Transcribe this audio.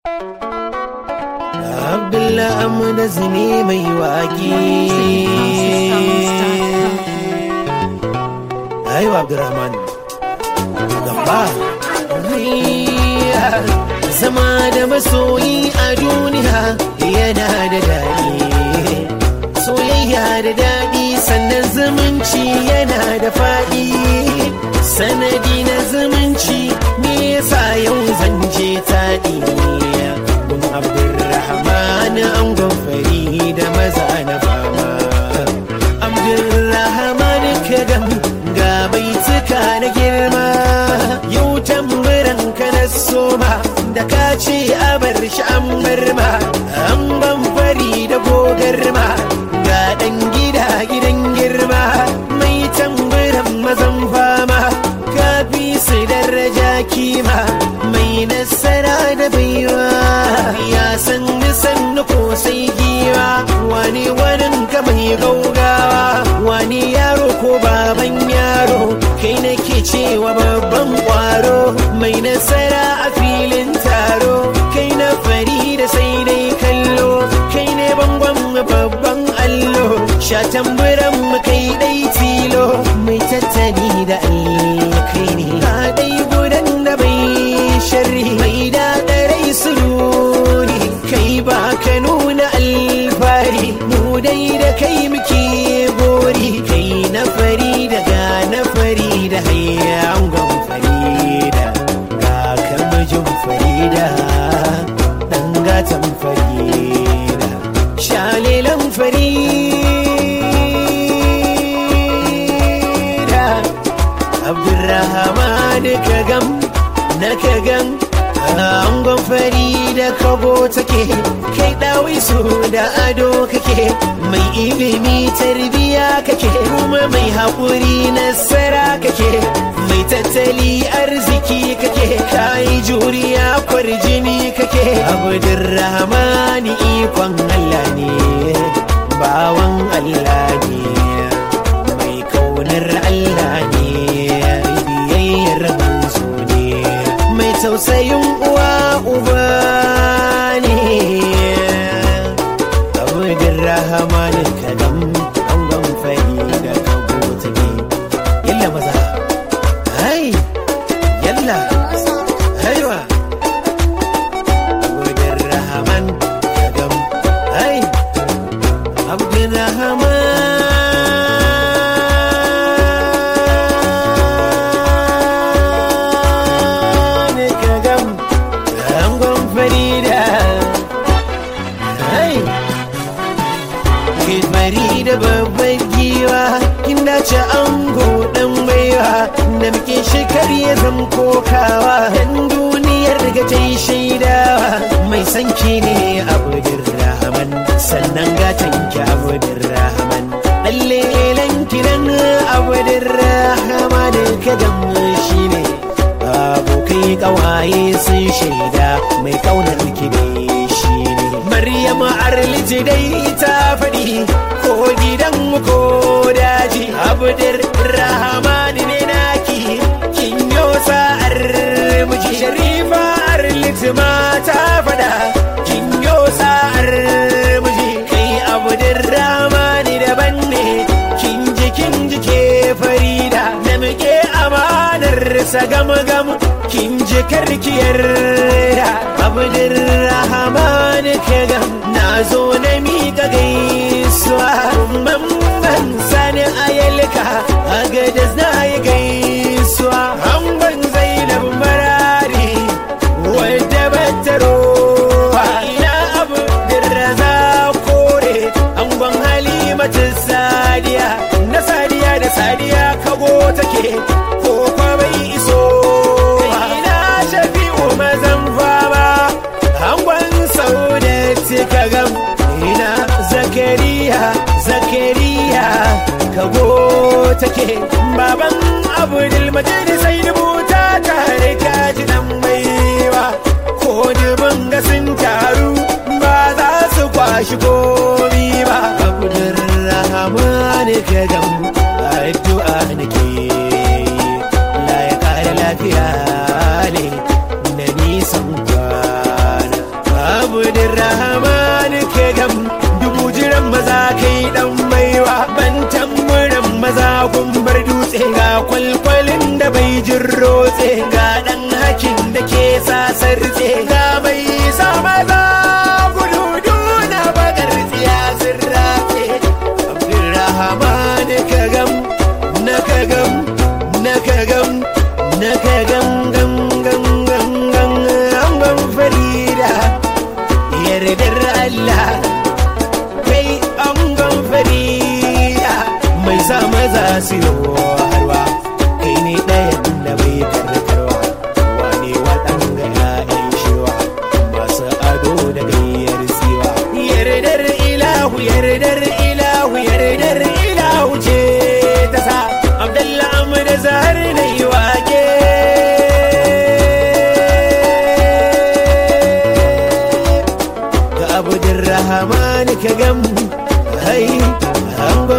Abdullah Amna zine mai waƙi. Ayo Abdurrahman. Gamba. Zama da masoyi a duniya yana da daɗi. Soyayya da daɗi sannan zumunci yana da faɗi. Sanadi na zumunci me yasa yau zan je taɗi. Mun Abdulrahman angon fari da maza na fama. Abdulrahman kadam ga baituka na girma. Yau tamburan ka na soma da ka ce a bar shi an bar ma. An ban fari da gogarma ga ɗan gida gidan girma. Mai tamburan mazan fama. Kafi su daraja kima mai nasara da baiwa ya san nisan ko sai giwa wani wanin ka mai gaugawa wani yaro ko baban yaro kai nake cewa babban kwaro mai nasara a filin taro kai na fari da sai dai kallo kai ne bangon babban allo sha tamburan mu kai dai tilo mai tattali da kai ne ka dai gudan da bai sharri mai daɗarai suluri kai ba ka nuna alfari mu dai da kai muke gori kai na fari da ga na fari da hayyangon farida ga kamajin farida ɗan gatan farida shalilan farida abdurrahman kagam na kagan angon fari da kago take kai dawi su da ado kake mai ilimi tarbiya kake kuma mai haƙuri nasara kake mai tattali arziki kake kai juriya kwarjini kake abdurrahmani ikon allah ne bawan allah ne mai kaunar allah ne biyayyar manzo ne mai tausayin uwa uba ne abudin rahamanin kadam angon fari da kago take yalla maza hai yalla haiwa abudin rahaman kadam hai abudin rahaman kadam angon farida hai Kifari da babban giwa kin dace ango dan baiwa da muke shekar ya zam kokawa dan duniyar ga ta yi shaidawa mai sanki ne abudin rahman sannan gatan ki abudin rahman lalle kiran abudin rahman kadan shi ne abokai kawaye sun shaida mai kaunar ki ne shi ne Maryam Arliti dai ta faɗi ko gidan ko daji Abdur Rahman ne naki kin yo sa'ar miji Sharifa Arliti ma ta faɗa kin yo sa'ar miji kai Abdur Rahman daban ne kin ji kin ji ke Farida da muke amanar sa gam gam kin ji karkiyar Abdur Rahman ke gam na zo na miƙa gaisuwa mamman sani ayalka a gadas na yi gaisuwa hangon zainab marari wadda battaro ina abu dirraza kore angon halimatu sadiya na sadiya da sadiya kago take ko kwa bai iso ina shafi'u mazan fama angon saudati kagam ina zakariya zakariya kago take baban abdul majid sai rubuta tare kaji dan baiwa ko dubin ga sun taru ba za su kwashi komi ba abdul rahman kagam addu'a nake la ya kare lafiya ne na nisan kwana abdurrahman ka gam dubu jiran maza kai dan baiwa ban tamburan maza gumbar dutse ga kwalkwalin da bai jin rotse ga dan hakin da ke sasarce ga mai sa maza gudu duna bakar tsiya sirrace abdurrahman ka gam na ka gam na ka gam na ka gam gam gam gam gam angon farida yardar Allah kai angon farida mai sa maza su yi harwa kai ne ɗayan da bai karkarwa wane waɗanga ya'yan shiwa masu ado da gayyar siwa yardar ilahu yardar ilahu yardar ilahu ce ta sa abdallah amma da zahar na yi wake ga abudurrahman ka gam hai angon